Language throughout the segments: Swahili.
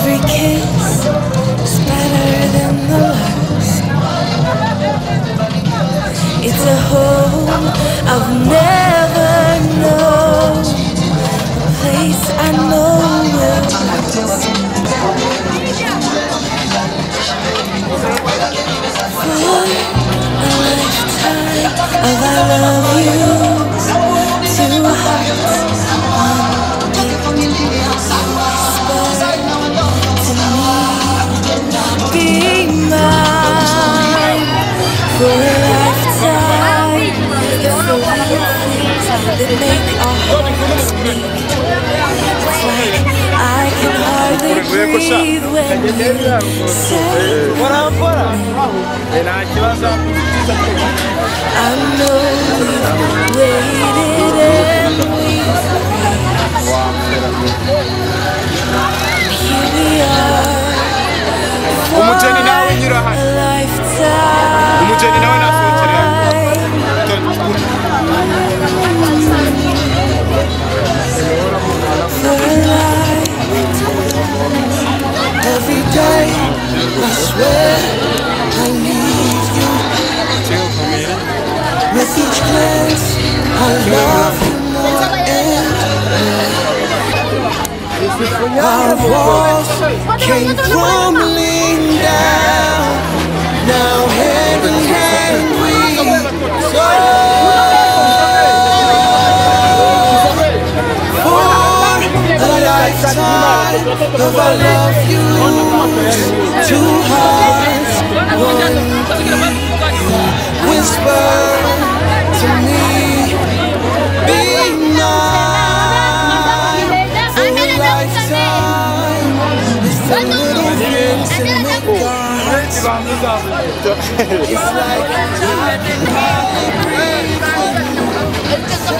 Every kiss is better than the last. It's a home I've never known, a place I know will for a lifetime of I love you. Two hearts, one beat, whisper to me, be mine for a lifetime. It's the little things that make our hearts beat. It's like I can hardly breathe when you say. I know we've waited and we've prayed. Here we are. umugeni nawe nyura hano A lifetime. umugeni nawe nasohokera For a lifetime. Every day, I swear I need you. With each glance, I love you more and more. Our walls came crumbling down. Now hand in hand we soar. For a lifetime of I love you. Two hearts, one beat. Whisper to me, be mine for a lifetime. It's the little things that make our hearts beat. It's like I can hardly breathe when you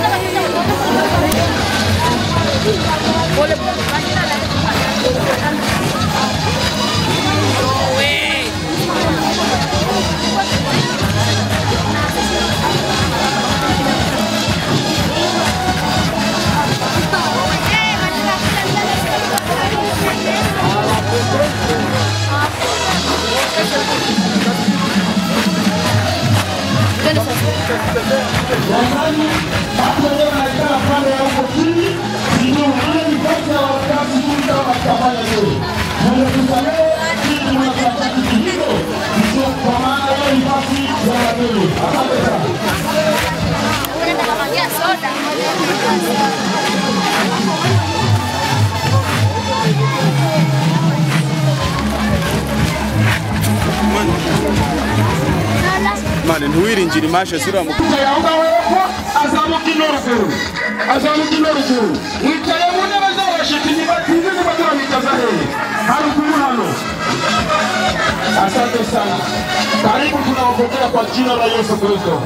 mane ntiwiringire imashe ziriya mu yambawe ko azamuka ino ruguru azamuka ino ruguru wicaye mu ntebe z'abashiti ntibatize niba turabitaza hehe haruguru hano asante sana karibu tunawapokea kwa jina la yesu kristo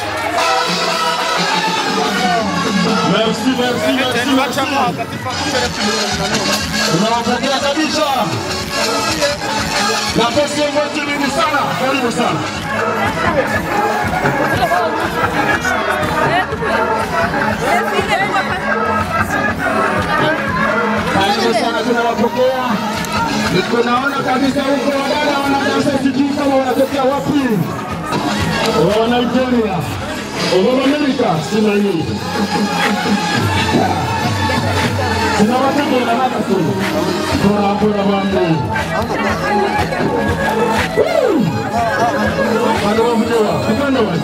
merci merci merci merci tunawapokea kabisa nafasi yetu nyingi sana karibu sana Karibu sana tunawapokea. Tunaona kabisa huko wadada wanadansa, sijui kama wanatokea wapi, wa Nigeria, wa Amerika, sina hii sina watoto na hata tu bora bora mambo bado wamjua upande wa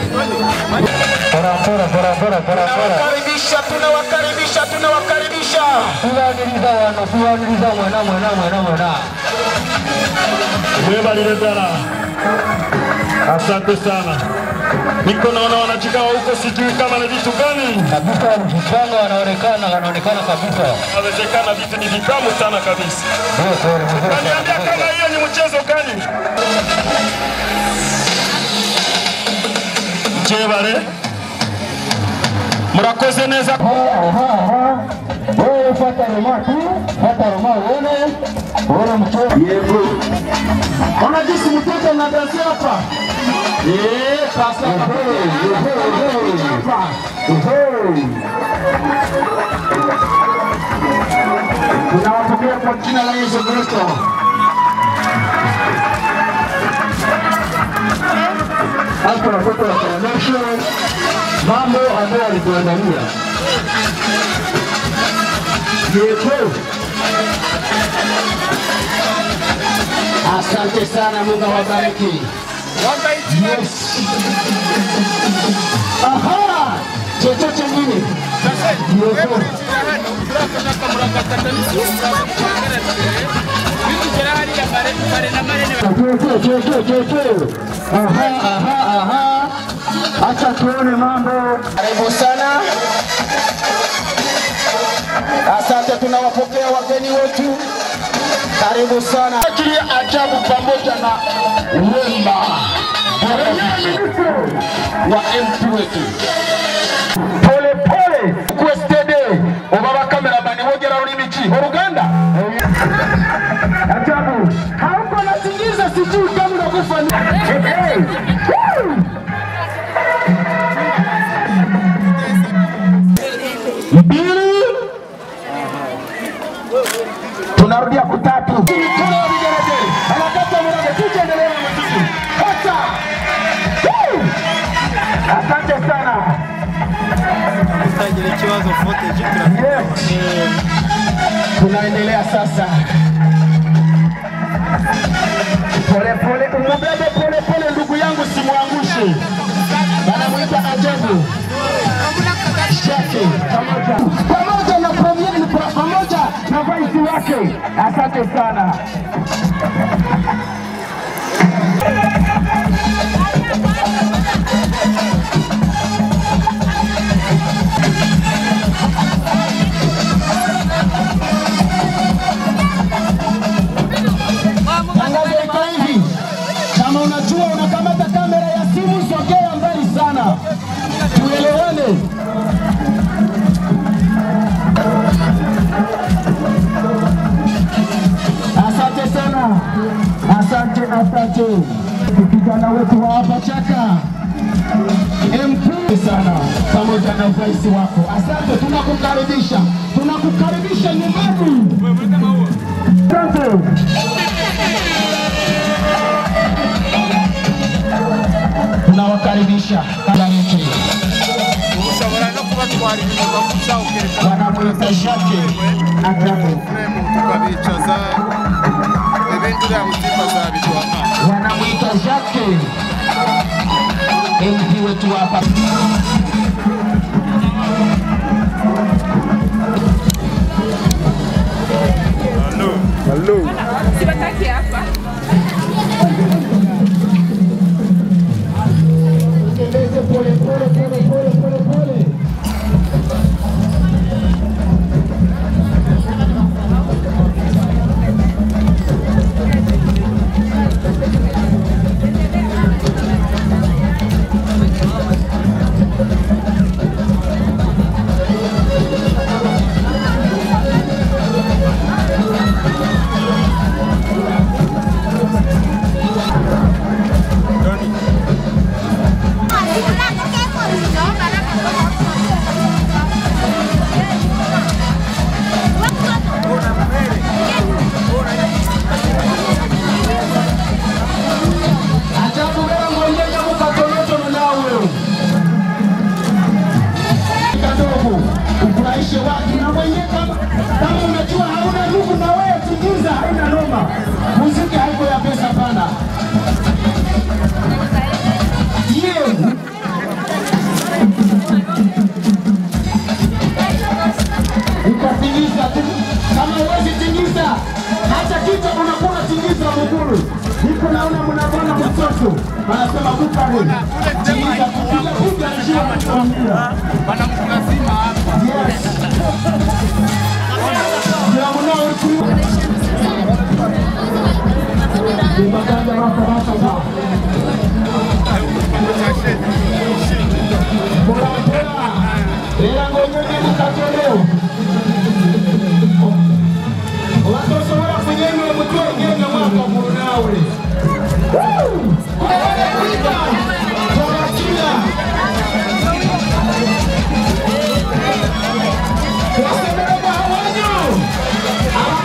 tunawakaribisha tunawakaribisha tunawakaribisha tubaniriza wano tubaniriza mwana mwana mwana mwana mwebalile ddala asante sana niko naona wanachikawa huko sijui kama ni vitu gani kabisa mchanga wanaonekana wanaonekana kabisa inawezekana vitu ni vitamu sana kabisa Ndio kweli mzuri Niambia sana kama hiyo ni mchezo gani jebale murakoze neza wewe fata roma tu fata roma uone uone mchoro yego ona jinsi mtoto anadansia hapa Eh, sasa hapa tunawapokea kwa jina la Yesu Kristo. Hapa watoto wataonyesha mambo ambayo walituandalia. Yesu. Asante sana, Mungu awabariki. Yes. Aha! Chochote kingine? Yesu. Chochote, chochote, chochote. Aha, aha, aha. Acha tuone mambo. Karibu sana. Asante, tunawapokea wageni wetu. Karibu sana. Akili ajabu pamoja na wemba wa MP wetu pole pole kwestede oba bakameramani bogera rurimi ki uruganda ajabu hauko nasingiza sijui kama unakufa ni- Hey, hey. Woo! mbili tunarudia kutatu mikono ya vigelegele anakata mlango tujaendelea na muziki kata Woo! asante sana utagira ikibazo footage Yes. Tunaendelea sasa. Pole pole, umubebe pole pole, ndugu yangu, simwangushe. Wanamwita ajabu Shake pamoja pamoja na premier pamoja na vice wake. Asante sana. Tangazo iko hivi, kama unajua unakamata kamera ya simu, sogea mbali sana, tuelewane. Asante sana, asante, asante kijana wetu wa hapa Chaka MP sana pamoja na urais wako. Asante, tunakukaribisha, tunakukaribisha nyumbani. Asante. tunawakaribisha Kabareke, ushobora no kubatwara inyuma guca ukerekana wanamwita Jacques Ajabu, fremu tukabicaza ibindi uriya mutima azabitwara wanamwita Jacques MP wetu hapa. Sibataki hapa. Tembeze pole pole pole pole pole pole. Ajabu wewe mwenyewe mukatonotono nawe kadogo ufurahishe watu na mwenyewe kama, kama unajua hauna nguvu na wewe tingiza, haina noma. Muziki haiko ya pesa pana. Yeah. Utatingiza tu kama huwezi tingiza, hata kichwa unakuwa unatingiza muguru. Niko naona mnavona mtoto anasema kukare tingiza kupiga piga njia kuambia wanamkulazima hapa yes. Ndio mnao huku. Ni maganda wako wako sawa. Bora bora. Era ngonyonye mukatoleo. Watosobola kunyenya omutwe ngenda mwaka munawe. Wasemera bawanyo.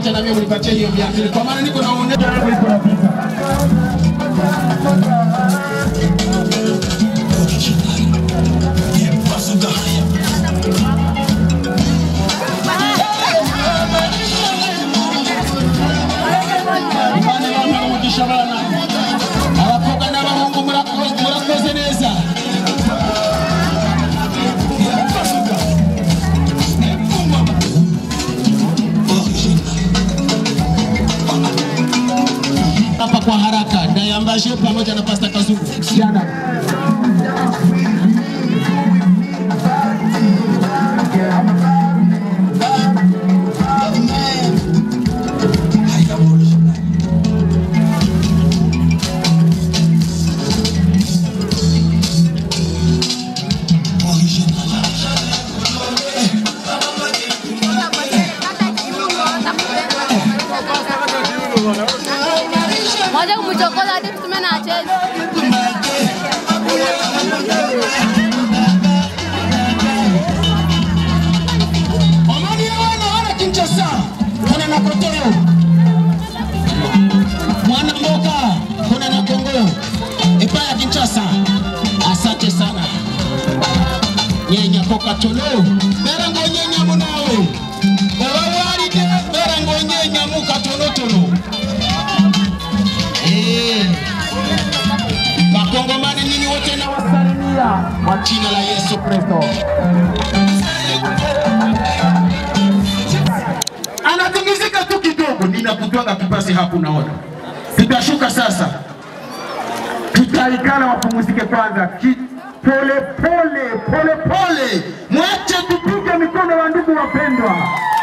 wacha na mimi unipatie hiyo mia mbili kwa maana niko naonesha bane bamwe umugisha abana abakobwa n'abahungu murakoze murakoze neza hapa kwa haraka ndayambaje pamoja na Pastor Kazungu. Jana Moja kumchokoza hadi mtume na acheze. Amani ya wana wana Kinshasa kuna na Kotoro mwana mboka kuna na Kongo epa ya Kinshasa. Asante sana nyenya poka tolo bera ngo nyenya munawe obawali de bera ngo nyenya muka tono tono eh Wakongomani nyinyi wote na wasalimia kwa jina la Yesu Kristo. anatingizika tu kidogo, ninakutwaga kipasi hapo, naona tutashuka sasa, tutaikana wapumzike kwanza ki pole pole pole pole, mwache tupige mikono wa ndugu wapendwa.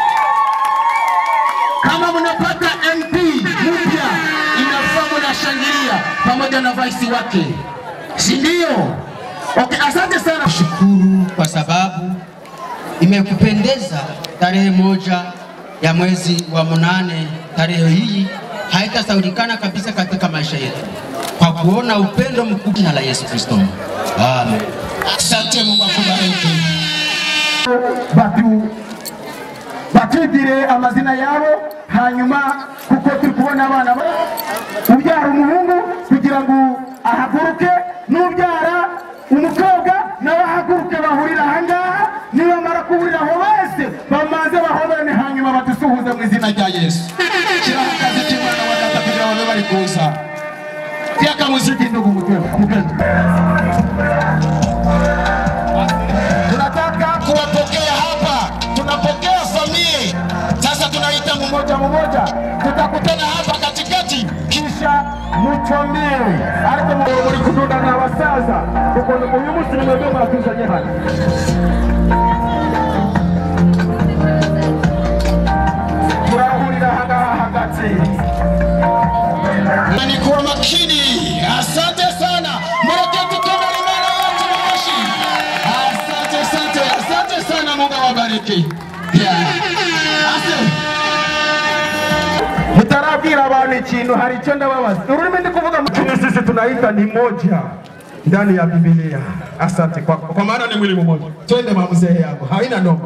Kama mnapata MP mpya, inafaa mnashangilia pamoja na vice wake, si ndio? Okay, asante sana. Shukuru kwa sababu imekupendeza tarehe moja ya mwezi wa munane. Tarehe hii haitasahulikana kabisa katika maisha yetu kwa kuona upendo mkubwa jina la Yesu Kristo. Amen. Asante Mungu akubariki. Batu batwigire amazina yabo hanyuma kuko turi kubona abana ba- ubyara umuhungu kugira ngo ahaguruke n'ubyara umukobwa nawe ahaguruke bahurira ahangaha nibamara kuhurira aho bose bamanze bahoberane hanyuma badusuhuze mu izina rya yesu shyiraho akazi k'imana wa data kugira ngo babe bari kuza tiaka muziki ndugu mpenzi tunataka kuwapokea hapa, tunapokea familia. Sasa tunaita mmoja mmoja, tutakutana hapa katikati, kisha muchomee ariko mu- muri kududa na basaza kuko uyu munsi ni mwebwe mwatuzanye hano turahurira ahangaha hagati na ni kuwa makini. Asante sana, mureke tukamara imana yacu mashi. Asante, asante, asante sana, Mungu awabariki. Yeah. Asante. Mutarabwira abantu ikintu, hari icyo ndababaza. Ururimi ndi kuvuga mu Kenya sisi tunaita ni moja ndani ya Biblia. Asante kwa, kwa maana ni mwili mmoja. Twende mamzee yangu, haina noma.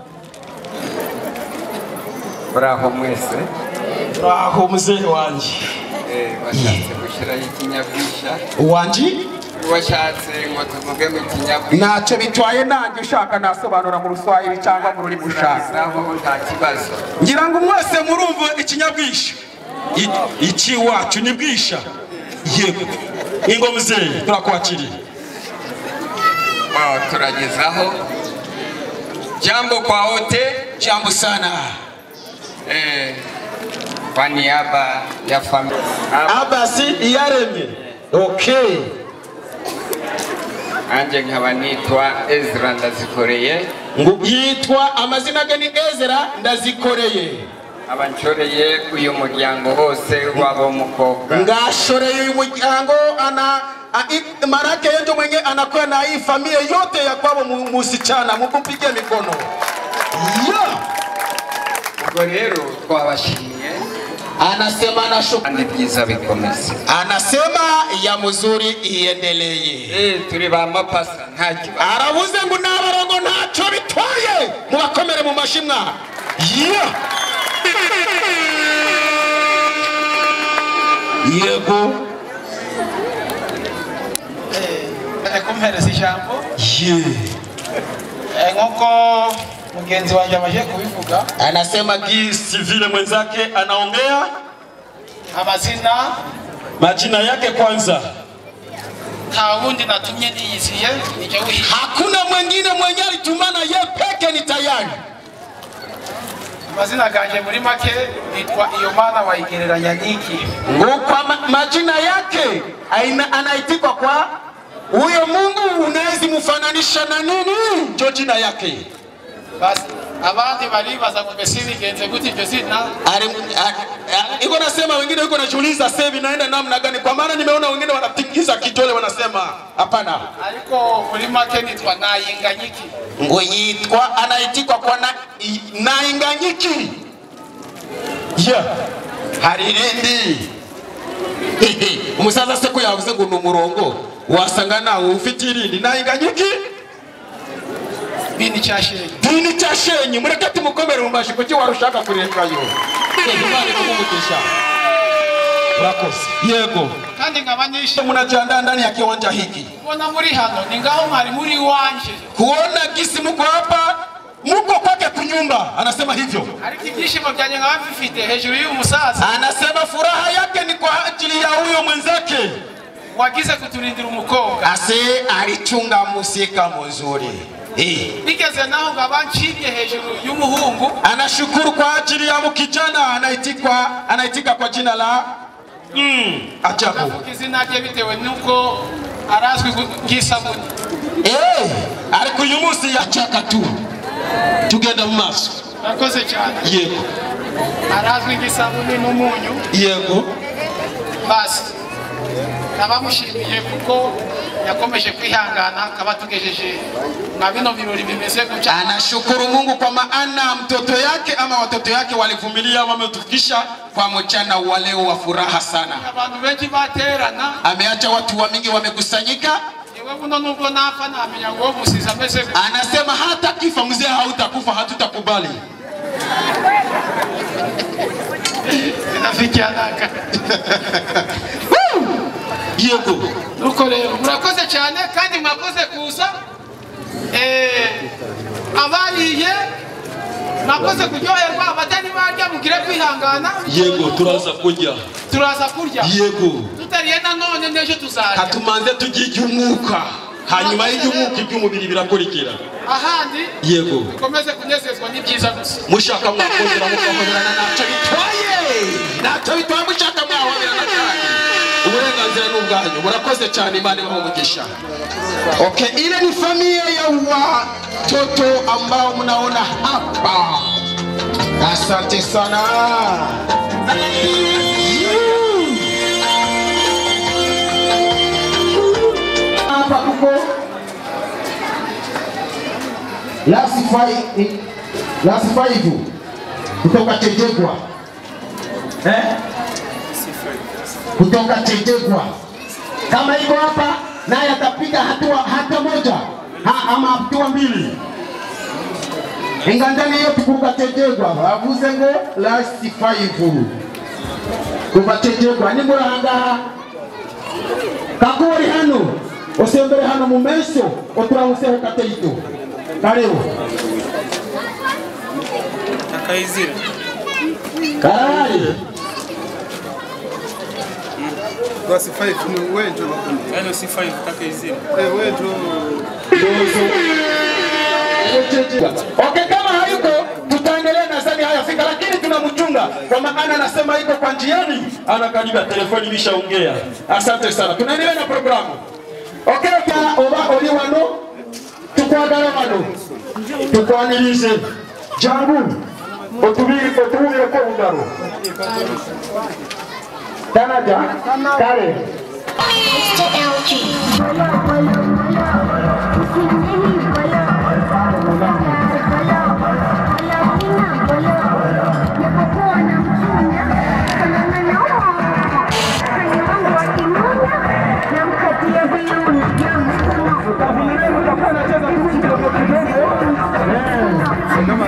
muraho mwese Aho mzee wanje Eh, washatse gushyiraho ikinyabwisha wanji washatse ngo tuvuge mu kinyabwisha ntacyo bitwaye nanjye ushaka nasobanura mu ruswahili cyangwa mu rurimi ushaka naho nta kibazo ngira ngo mwese murumva ikinyabwisha I- iki wacu ni bwisha yego ingo mzee turakwakiriye Wao, turagezaho jambo kwa wote jambo sana eh, kwa niaba ya familia abasi iyaremye okay anje nkaba nitwa Ezra Ndazikoreye ngo yitwa amazina ge ni ezera ndazikoreye abanshoreye uyu muryango wose w'ab'umukobwa ngashoreye uyu muryango ana a- i- marake yenjo mwenye anakuwa na hii familia yote ya kwabo mu- musichana mupige mikono yeah. ubwo rero twabashimiye anasema anashuka kandi byiza bikomeze anasema ya mzuri iendelee Eh, turi ba mapasa nta kibazo aravuze ngo n'abarongo ntacyo bitwaye mubakomere mu mashimwa yeah. yego Ene kumpereza ijambo ye Eh, nk'uko mugenzi wanjye amaze kubivuga anasema gisi vile mwenzake anaongea amazina majina yake kwanza nta wundi natumye niyiziye nicyo wihishe hakuna mwengine mwenye alitumana ye peke ni tayari amazina ganjye muri make nitwa iyo mana wayigereranya n'iki ngukwa ma, majina yake aina, anaitikwa kwa huyo mungu unawezi mfananisha na nini njo jina yake basi abandi baribaza ngo mbese bigenze gute iryo zina Ali- a- a- iko nasema wengine iko najiuliza sasa hivi naenda namna gani kwa maana nimeona wengine wanatingiza kidole wanasema hapana ariko muri make nitwa nayinganyiki ngo yitwa anaitikwa kwa na, i- nainganyiki yeah. hari irindi umusaza se ko yavuze ngo ni umurongo wasanga nawe ufite irindi nainganyiki bini cyashenye dini cyashenye mureke tumukomere mu maji kuki warushaka kurengayo imana ikumuvugisha urakoze yego kandi nkaba nishimye mnajiandaa ndani ya kiwanja hiki kubona muri hano ni ngaho mwari muri iwanje kuona gisi muko hapa muko kwake kunyumba anasema hivyo ariko ibyishimo byanjye nkaba bifite hejuru y'uyu musaza anasema furaha yake ni kwa ajili ya huyo mwenzake wagize kuturindira umukobwa ase alichunga musika muzuri Eh. bigeze naho nkaba ncibye hejuru y'umuhungu anashukuru kwa ajili ya mkijana anaitikwa anaitika kwa jina la mm, ajabu avuga izina rye bitewe n'uko arazwi nk'isabuni Eh, ariko uyu munsi yachaka tu tugenda mu maso nakoze cyane yego arazwi nk'isabuni n'umunyu yego basi nabamushimiye kuko yakomeje kwihangana akaba tugejeje na bino birori bimeze gutya anashukuru mungu kwa maana mtoto yake ama watoto yake walivumilia wametufikisha kwa mchana wa leo wa furaha sana abantu benshi baterana ameacha watu wa mingi wamekusanyika yewe buno nubwo napfa namenya ngo musizi ameze gutya anasema hata kifa mzee hautakufa hatutakubali nafikia naka yego nuko rero murakoze cyane kandi mwakoze kuza Eh, abariye mwakoze kuryoherwa abatari barya mugire kwihangana yego turaza kurya turaza kurya yego tutariye nanone n'ejo tuzarya katumanze tujye umwuka hanyuma y'iby'umwuka iby'umubiri birakurikira ahandi yego dukomeze kunezezwa n'ibyiza gusa mushaka mwakongera mukahoberana ntacyo bitwaye ntacyo bitwaye mushaka mwahoberana cyane uburenganzira ni ubwanyu murakoze cyane imana ibaha umugisha okay ile ni familia ya watoto ambao mnaona hapa asante sana hapa tuko last five last five kutoka Chejegwa eh? kutoka Chejegwa kama iko hapa naye atapiga hatua hata moja ha, ama hatua mbili ingandani hiyo tukuka Chejegwa bavuze ngo last five kuva Chejegwa ni murahangaha kakuri hano usembere hano mu meso oturamuseho kateito karibu Akaizira. karari Basi 5 ni wewe ndio unakuja. Yaani si 5 Akaizira. Eh wewe ndio Okay, kama hayuko tutaendelea na zani haya fika, lakini tunamchunga kwa maana anasema iko kwa njiani, anakaribia telefoni imeshaongea. Asante sana, tunaendelea na programu. Okay, ka oba oli wano tukwagala wano tukwanirize jangu otubiri otubire ko bugaro tanaja kare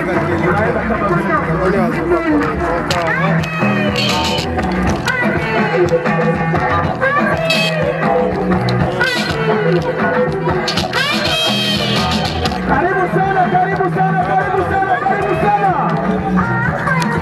kama Karibu sana, karibu sana, karibu sana, karibu sana.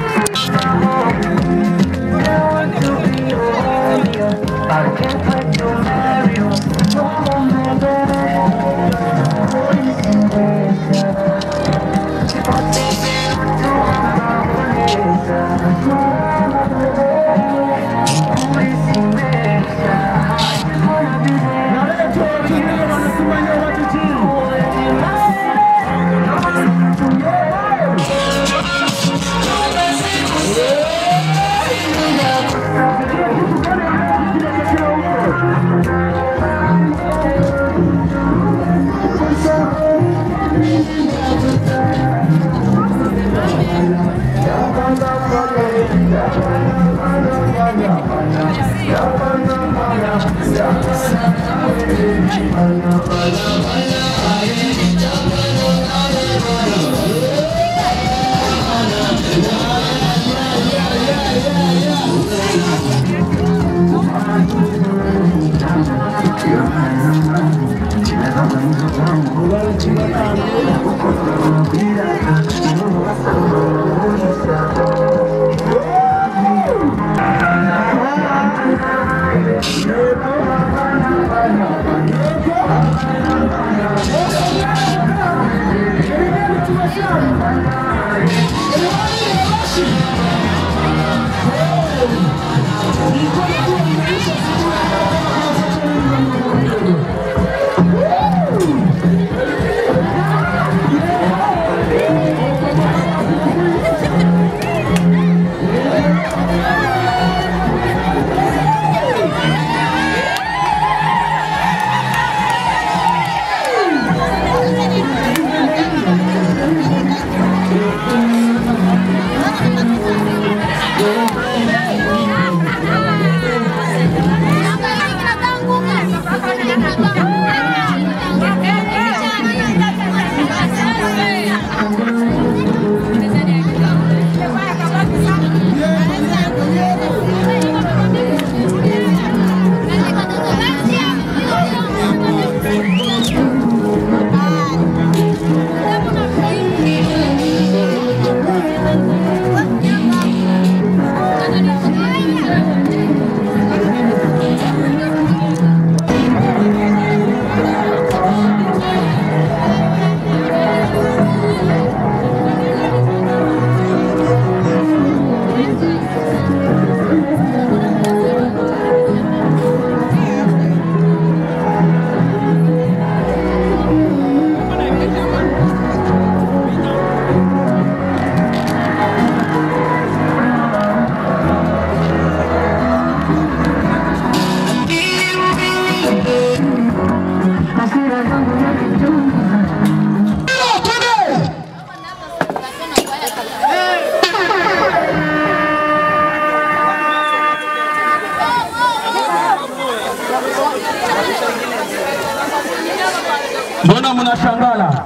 mbona mnashangala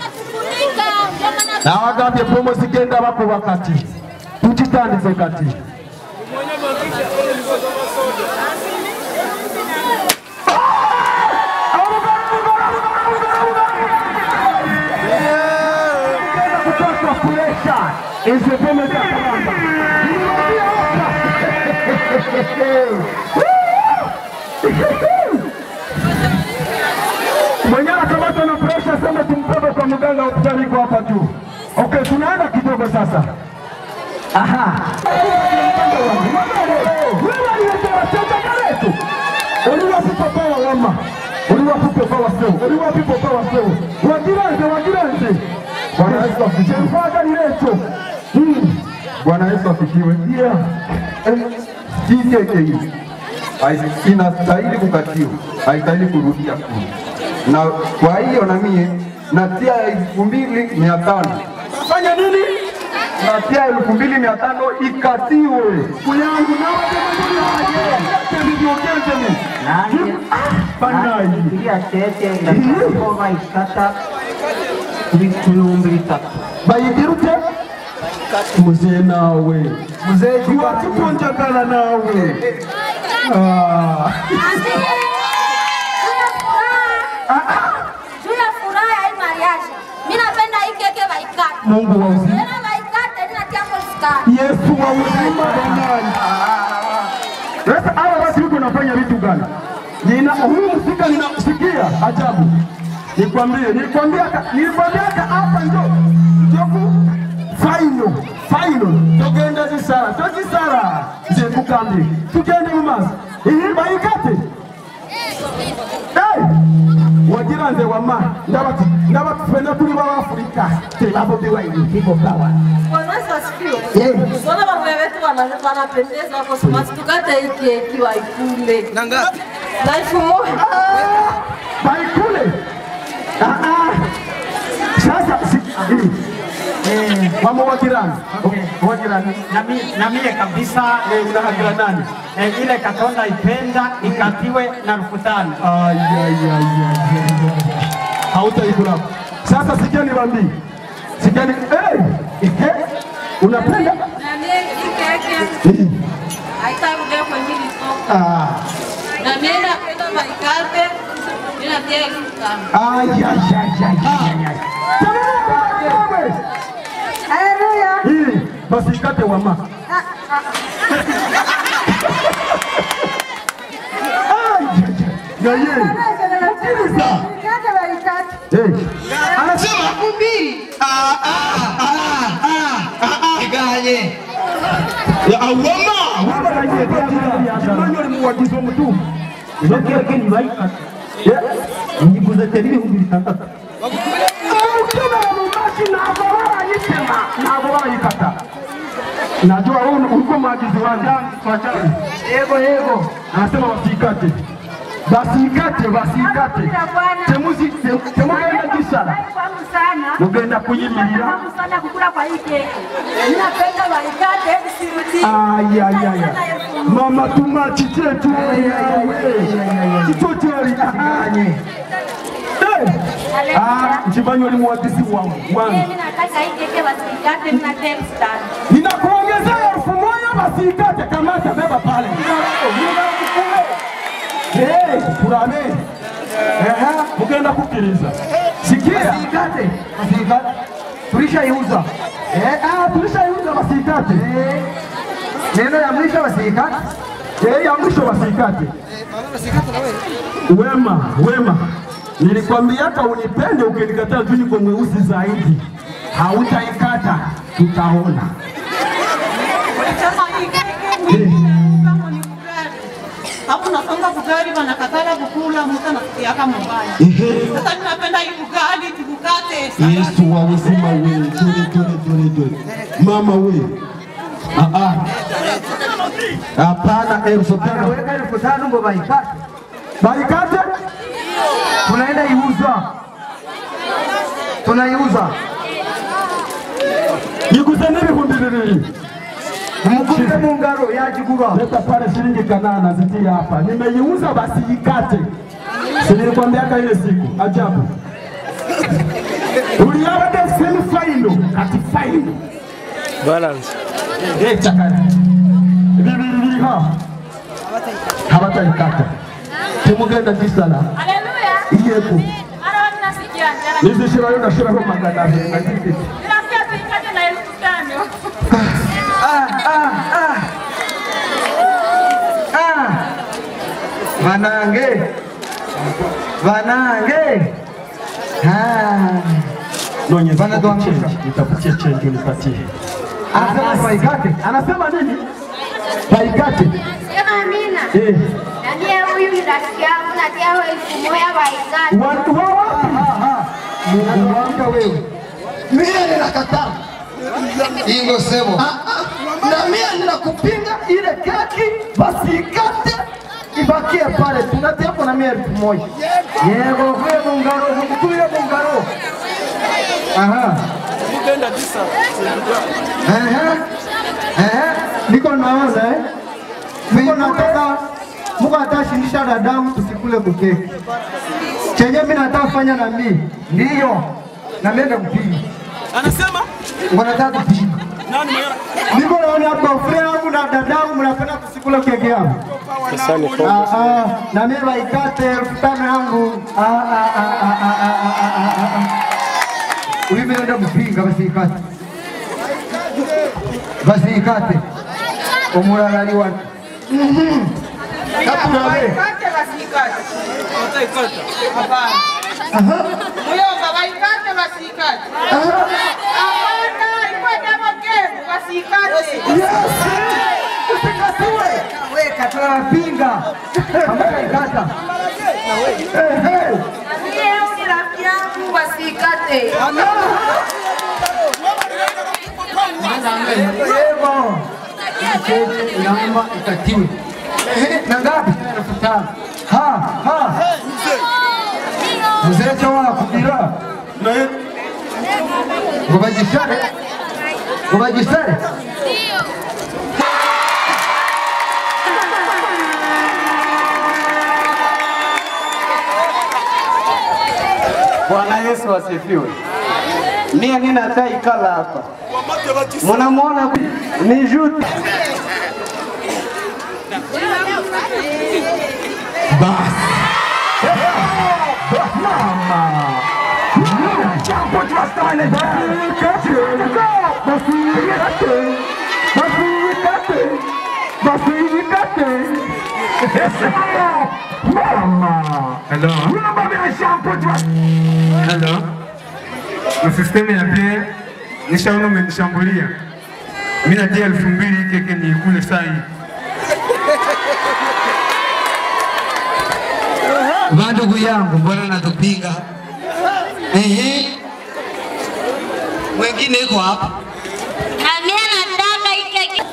nawagambye pomo zigenda bakuba kati tukitandize kati kupaswa kulesha hizi pombe za karamba mwenye anakamata na presha sema tumpebe kwa mganga hospitali iko hapa juu. Okay, tunaenda kidogo sasa. Aha. Wewe aliyetea wateja wetu. Uliwapi papa wa wama? Uliwapi papa wa seo? Uliwapi papa wa seo? Wajiranze, wajiranze. Bwana Yesu asifiwe. Mfadha letu. Hmm. Bwana Yesu asifiwe. Yeah. TKKU hai- inastahili kukatiwa, haistahili kurudia kule, na kwa hiyo na mie natia elfu mbili mia tano Fanya nini? natia elfu mbili mia tano ikatiwe. Kuyangu na Kulia tete ndakakova ikata ibihumbi bitatu bayigirute muzee nawe muzee kiwatukunjagala nawe Ah. Juu ya furaha ya hii mariage. Mimi napenda hii keke baikate. Mungu wa uzima. Tena baikate ninatia kwa sukari. Yesu wa uzima jamani. Sasa hawa watu huko wanafanya vitu gani? Nina huyu msika ninasikia ajabu. Nikwambie, nilikwambia nilikwambia hapa ndio ndio ku final final tugenda zisara tuzisara je kukambi tugende mumaso iyi bayikate hey wagira nze wama ndabati ndabatufena tuli b'abafurika tebabobewa ibigo bwawa Bwana Yesu asifiwe. Yeah. Usione mambo yetu wana- wanapendeza wako smart. Tukate hii keki waikule. Na ngapi? Na elfu moja. baikule Ah, ah. sasa si- eh, mama wa jirani wa jirani na mie kabisa eh, unahagira nani eh, ile katonda ipenda ikatiwe na elfu tano. Ay, ay, ay, ay, ay. hautaikula sasa sikia niwaambie sikia ni eh, eh, unapenda Na mie hii keki haitarudia kwenye hili soko. ah Na mie napenda baikate. Mimi natia elfu tano. Ay, ay, ay, ay, ay, ay. Haleluya. Hii basi ikate wama. Ay, ay, ay. Na yeye. Sikiliza. Eh. Anasema mbili. Ah ah ah ah iganye. Ya awama. Emmanuel muwagizi omutuufu. Iyo keke ni bayikata. Nyiguze teri ibihumbi bitandatu. Ukibera mu mashi ntabwo barayitema ntabwo barayikata najua wewe ulikuwa maagizi wangu yego yego anasema wasikate basikate basikate temuzi tem- temugenda gisara mugenda kuyimirira sana kukula kwa hii keki. Mimi napenda baikate bisirudi. ayayaya mama tumachi chetu kicho cheri nchimanyi oli muwagizi wangu wangu Mimi nataka hii keki basikate mimi natia elfu tano. ninakuongezea elfu moja basikate kamata beba pale Hey, turame Ehe, mugenda kukiriza sikia Basikate, basikate. Tulishaiuza. Eh, ah, tulishaiuza basikate Neno ya mwisho basikate. Eh, ya mwisho basikate wema wema nilikwambiaka unipende ukinikataa tu niko mweusi zaidi hautaikata tutaona Walisema hii keki ni kama ni ugali. Hapo nasonga ugali wanakatala kukula mtu anasikia kama mbaya. Sasa mimi napenda hii ugali tukukate. yesu wa uzima we dore dore dore dore mama we Ah, ah. hapana elfu tano Weka elfu tano ngo baikate. baikate Tunaenda iuza. Tunaiuza. niguze n'ibihumbi bibiri Mkupe mungaro yajigura. leta pale shilingi kanana zitie hapa nimeiuza basi ikate si nilikwambiaka ile siku ajabu uliabade semi faino kati faino Balance. leta kati bibiri biri ha habataikata temugenda gisala Haleluya. iyeko Mara watu nasikia njala. nizishirayo ndashiraho magana abiri na zibiri Nasikia tuikate na elfu tano. Ah, ah, ah. Ah. Vanange. Vanange. Ah. nonye Bana ndo change amesha. nitakutie change unipatie Anasema baikate. anasema nini baikate Sema amina. eh Na mie huyu ni rafiki yangu natia elfu moja baikate. watu wa wapi Mungu wangu wewe. Mie ninakataa ingo sebo na mie ninakupinga ile keki basi ikate ibakie pale, tunatia hapo na mie elfu moja. Yego kwe mungaro, mkutuye mungaro. aha Mugenda tisa. Ehe. Ehe. Niko naona eh. Niko nataka Mungu atashindisha dadamu tusikule kukeki. Chenye mimi nataka kufanya na mimi. Ndio. Na mimi ndakupiga. Anasema Wanataka kupiga. nani mwenye Niko naona hapa fremu yangu na dadangu mnapenda tusikule keki yangu. Ah, ah, na mimi waikate elfu tano yangu. Ah, ah, ah, ah, ah, ah, ah, ah, ah, ah. Hivi naenda kupinga basi ikate. Basi ikate. Umurarari wa. Mhm. Kapura we. Waikate wasikate. Hapana. Muyomba waikate wasikate. Hapana, ilikuwa demo game wasikate. Usikatiwe. Weka tunapinga. Ambaye ikata. Eh, eh. Mie ni rafiki yangu wasikate. Yebo. Mcheche inaomba ikatiwe. Ehe, na ngapi? Elfu tano. Ha, ha. Mzee chawa kubira. Ngo bajisare. Ngo bajisare. Bwana Yesu asifiwe. Mie nina tai kala hapa, munamwona ni juti Hello. Hello. Usiseme ya pia nishaona umenishambulia. Mimi natia elfu mbili hii keke niikule saa hii. Ba ndugu yangu, mbona natupinga? Ehe, mwingine iko hapa. Nami anataka ike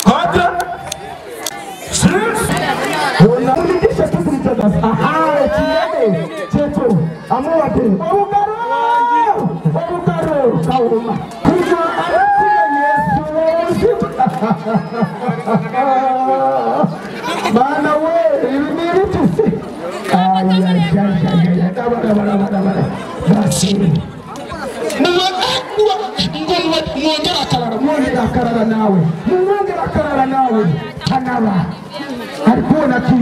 Unamlikisha tu kumcheza. Aha, chiende. Cheto. Amua tu. Obukaro. Obukaro. Kauma. Kuja anatia Yesu. Bana we, ili tusi. Ay, ay, ay, ay, ay. Dabara, dabara, dabara. Basi. mwongera akarara mwongera akarara nawe mwongera akarara nawe kanaba alikuona tu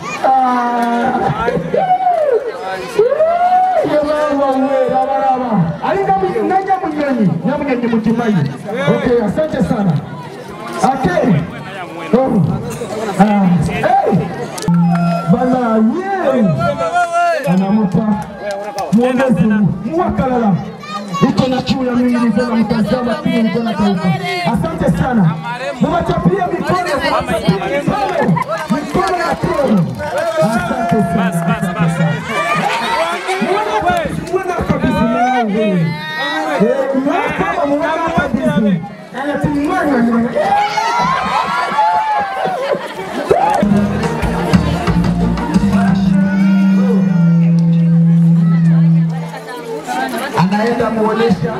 naja munyonyi nyamunyonyi mukimayi okay asante sana okay oh. ah. hey. bana ye anamupa muongezi muwakalala iko na kiu ya mingi, niko na mtazama pia, niko na taifa. Asante sana, muwachapie mikono, muwachapie mikono, mikono ya toro. Asante sana, asante sana. Muone- muone kabisa mwanangu. Eh, muone kama muone kabisa. Anatumwana. anaenda kuonesha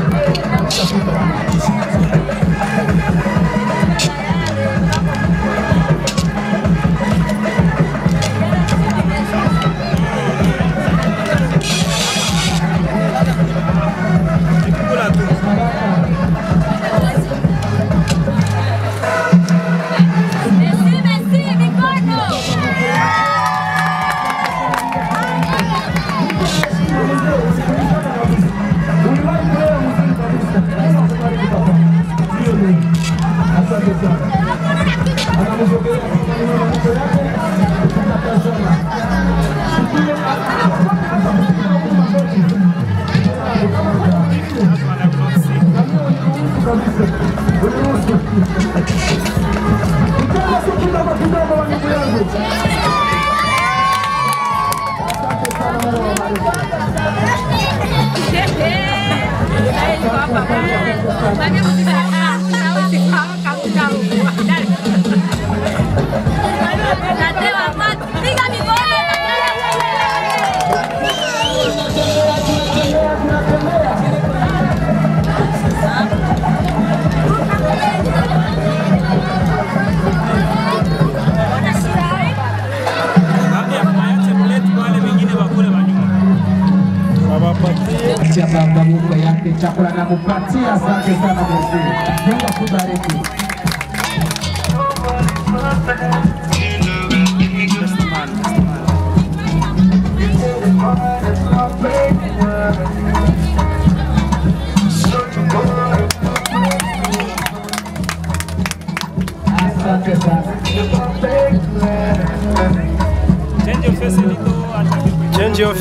Patia baba Mungu yake chakula na kupatia. Asante sana Mungu. Mungu akubariki.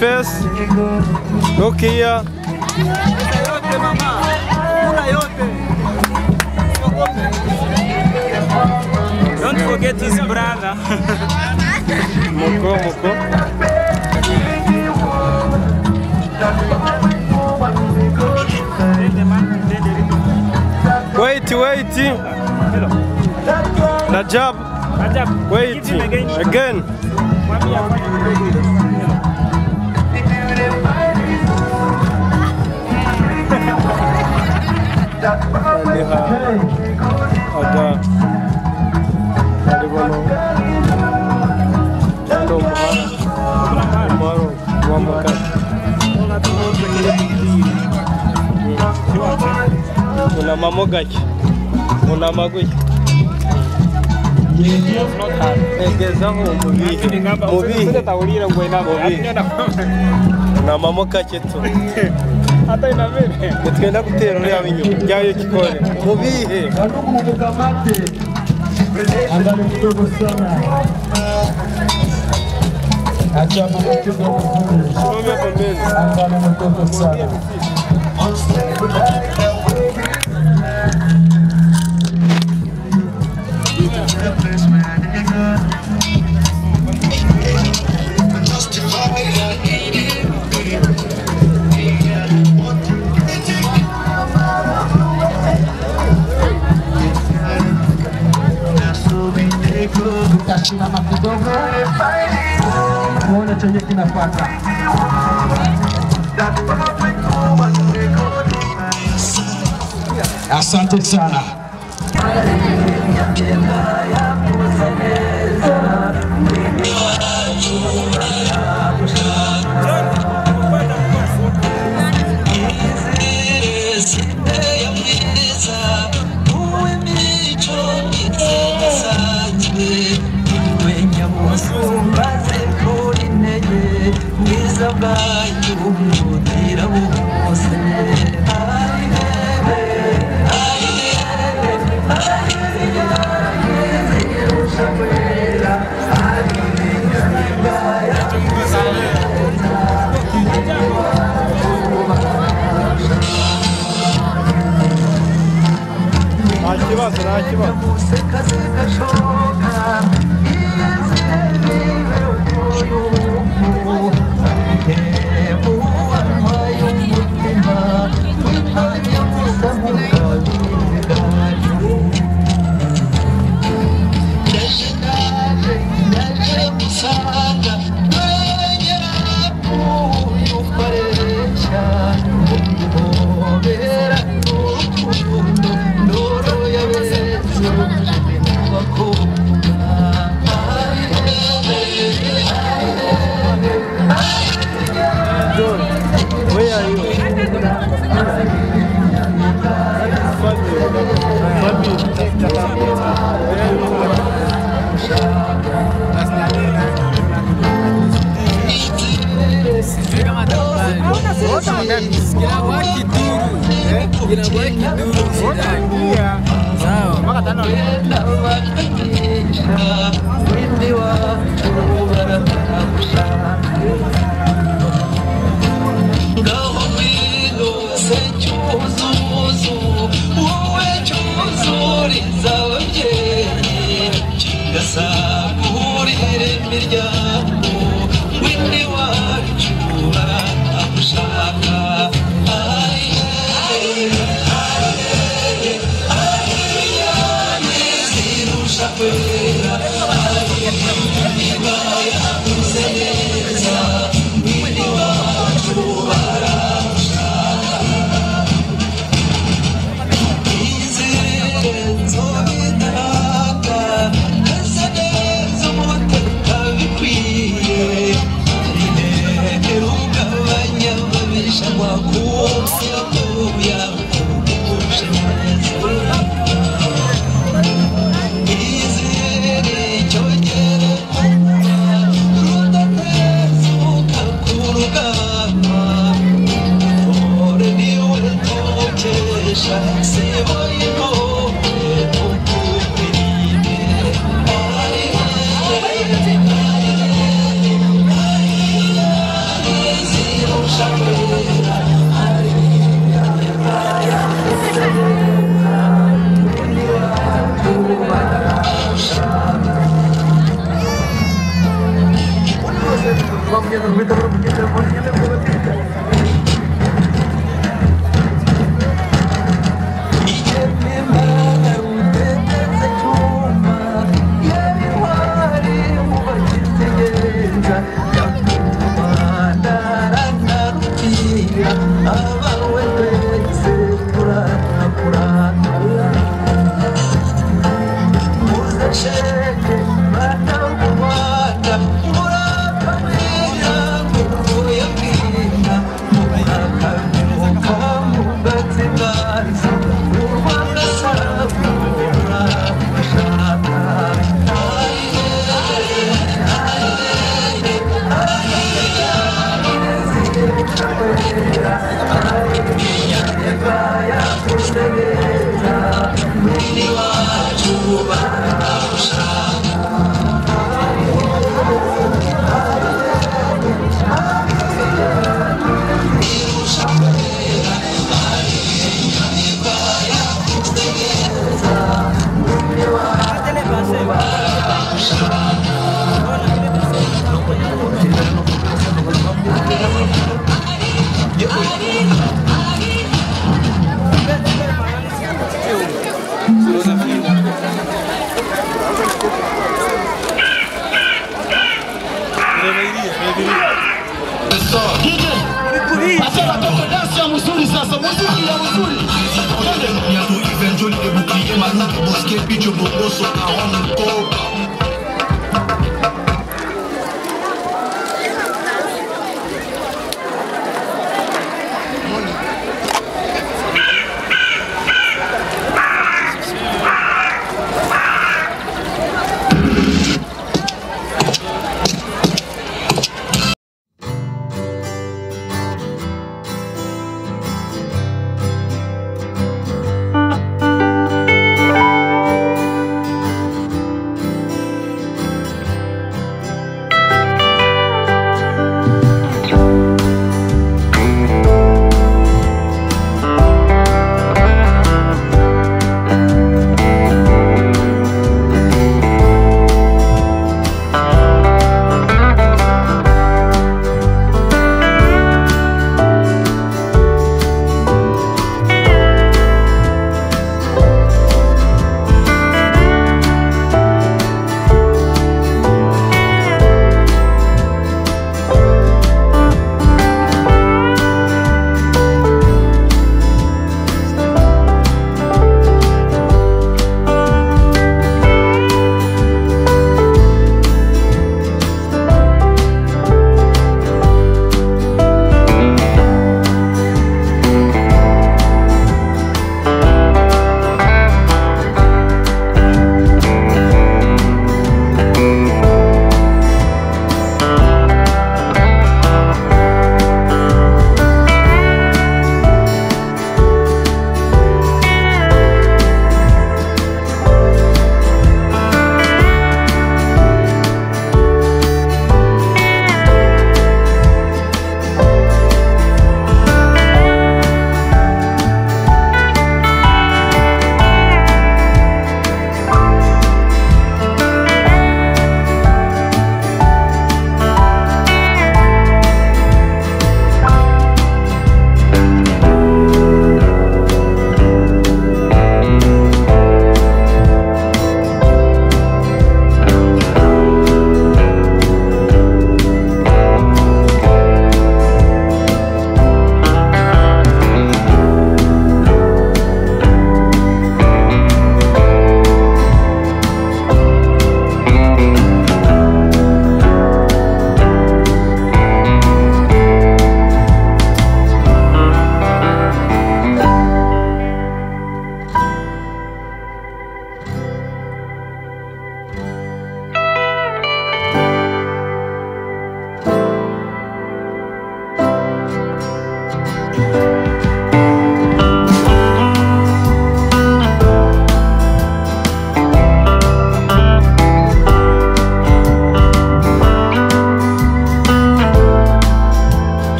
face. Look here. Don't forget his brother. Moko, moko. Wait, wait. Rajab. Rajab. Wait. Again. Aliha. Ada. Alibono. Ando mahal. Maro. Wamakat. Una mamogaki. Una maguki. Egezaho mubihe. Mubihe. Mubihe. Una mamokake tu. Hata ina mimi. Nitugenda gutera uriya w'inyuma. Jyayo kikore. Mubihe. Angalia kidogo sana. Acha mambo kidogo vizuri. Angalia mtoto sana. Tutasimama kidogo tuone chenye kinafuata. Asante sana. Nta kibazo, nta kibazo. Where are you? Thank Acha watoto dansi ya mzuri sasa, muziki ya mzuri.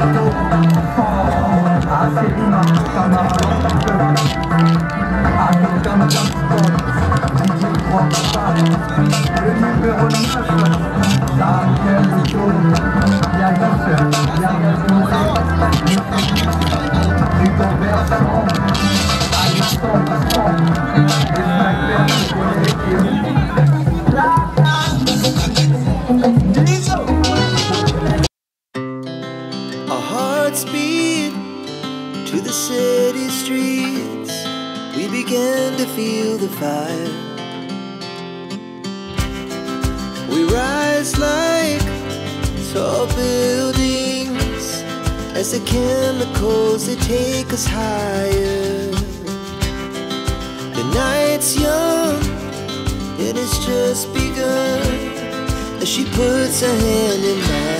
Our hearts beat to the city streets. We began to feel the fire. We rise like tall buildings as the chemicals they take us higher. The night's young, it has just begun as she puts her hand in mine.